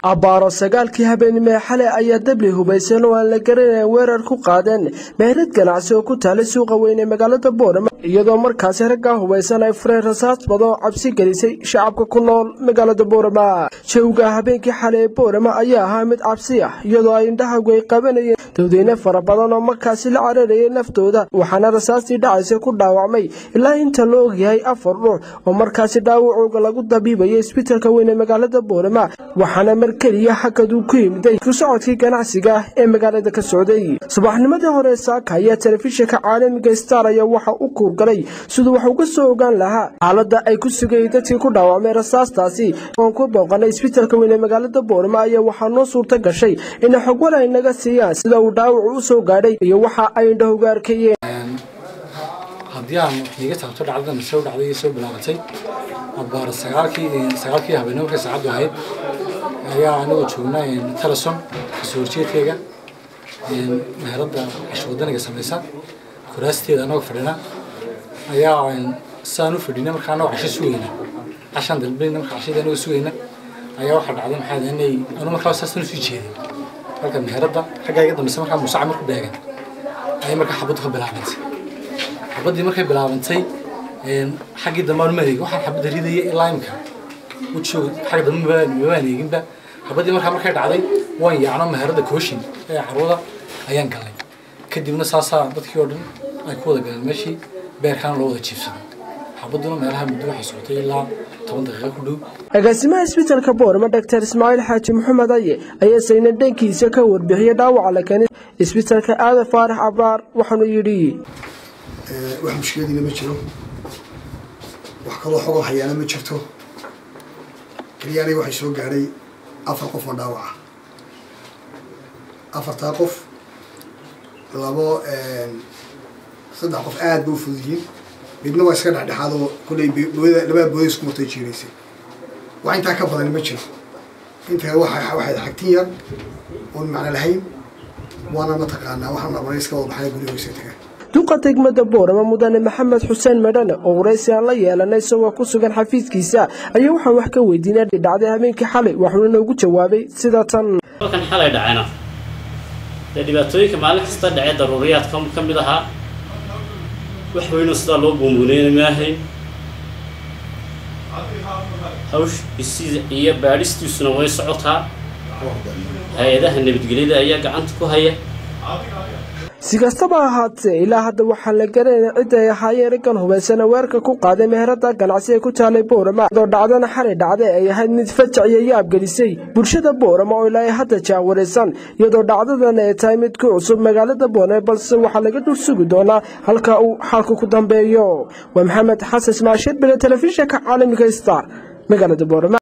abbaaro sagaalkii habeenimo ee xalay ayaa dabli hubaysan oo aan la garanayn weerar ku qaadeen meherad ganacsi oo ku taalay suuqa weyn ee magaalada boorama iyadoo markaasi raggaa hubaysan ay fureen rasaas badoo cabsi gelisay shacabka ku nool magaalada boorama jawga habeenkii xalay ee boorama ayaa ahaa mid cabsi ah iyadoo ay indhahagu ay qabanayeen dawdeyne fara badan oo markaasi la cararayay naftooda waxaana rasaastii dhacaysa ku dhaawacmay ilaa inta la ogyahay afar ruux oo markaasi dhaawacooga lagu dabiibayay isbitalka weyn ee magaalada boorama waxaana mar keliya xakaduu ku yimiday ku socodkii ganacsiga ee magaalada ka socday subaxnimadii hore saaka ayaa telefishinka caalamiga star ayaa waxa u kuurgalay siduu wax uga soo ogaan lahaa xaaladda ay ku sugayay dadkii ku dhaawacmay rasaastaasi oon ku booqanay isbitalka weyn ee magaalada boorama ayaa waxaa noo suurta gashay inay xogwal ay naga siiyaan sida uu dhaawacu u soo gaadhay iyo waxa ay indhahoga arkayeen haddii aan iiga taabto dhacdadan soo dhacday iyo soo bilaabatay abbaara sagaalkii sagaalkii habeenimo markay saacaddu ahayd ayaa anigoo joognaa teleson kasoo horjeedkayga meheradda casho wadaniga samaysa kuraasteeda anagoo fadhina ayaa saan u fadhina markaa anagoo casho sugayna cashaan dalbayna markaa cashada anagoo sugayna ayaa waxaa dhacday maxaa inay anu markaa saastan usii jeeday halka meheradda xaggaa iga dambaysa markaa musaaca marku beegan ayay markaa xabaddu ka bilaabantay xabaddii markay bilaabantay xaggii dambe aan mareegin waxaan xabadda ridaya ilaa imka wujooga xagga dambe mabaan eeginba xabaddii markaa markay dhacday waan yaacno meheradda kooshin ee carwada ayaan galnay kadibna saasaa dadkii oo dhan ay ku wada galeen meeshii beerkaana loo wada jiibsaday xabadduna meelaha muddo waxay socotay ilaa toban daqiiqa ku dhow agaasimaha isbitalka boorama doctor ismaaciil xaaji maxamed aye ayaa sayna dhankiisa ka warbixiyay dhaawaca la keenay isbitalka aadan faarax abraar waxaanu yidhi wax mushkiladiina ma jiro wax kaloo xogoo hayaana ma jirto keliya aniga waxay soo gaadhay afar qof oo dhaawaca afartaa qof labo saddex qof aad ba u fudud yihiin midna waa iska dhexdhexaad oo kullay booyada labada booda isku martay jiiraysay wax intaa ka badan ma jiro inta waxa waxay xagtin yar oon macno lahayn waana mataqaanaa waxaan abaray iska wada baxay gurigooysa tagaan duqa degmada boorama mudane maxamed xuseen medhane oo waraysi aan la yeelanay isagoo ku sugan xafiiskiisa ayaa waxaan wax ka weydiinay dhacday habeenkii xalay waxuuna noogu jawaabay sida tan halkan xalay dhacayna dee dhibaatooyinka maalin kasta dhacee daruuriyaadka ka mid ahaa wax weynoo sidaa loo buunbuuneyna maahayn hawsh iyo baadhistiisuna way socotaa hay-adaha nabadgelyada ayaa gacanta ku haya si kastaba ahaatee ilaa hadda waxaan la garanayna cidda ay ahaayeen raggan hubaysana weerarka ku qaaday meherada ganacsi ee ku taalay boorama iyadoo dhacdana xalay dhacday ay ahayd mid fajac iyo yaab gelisay bulshada boorama oo ilaa hadda jaawaraysan iyadoo dhacdadan ay tahay mid ku cusub magaalada boorame balse waxaa laga dul sugi doonaa halka uu xalku ku dambeeyo waa maxamed xasan ismaashir bile telefishinka caalamiga star magaalada boorama